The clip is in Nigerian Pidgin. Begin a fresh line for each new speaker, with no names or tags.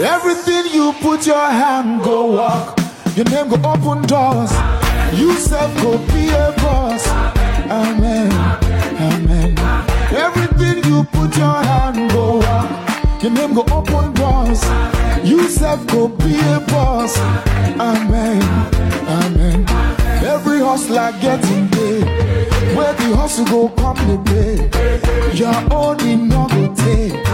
Everything you put your hand go walk. Your name go open doors. You self go be a boss. Amen. Amen. Everything you put your hand go walk. Your name go open doors. You self go be a boss. Amen. Amen. Every hustler getting paid. Where the hustle go come the pay. Your own in no go take.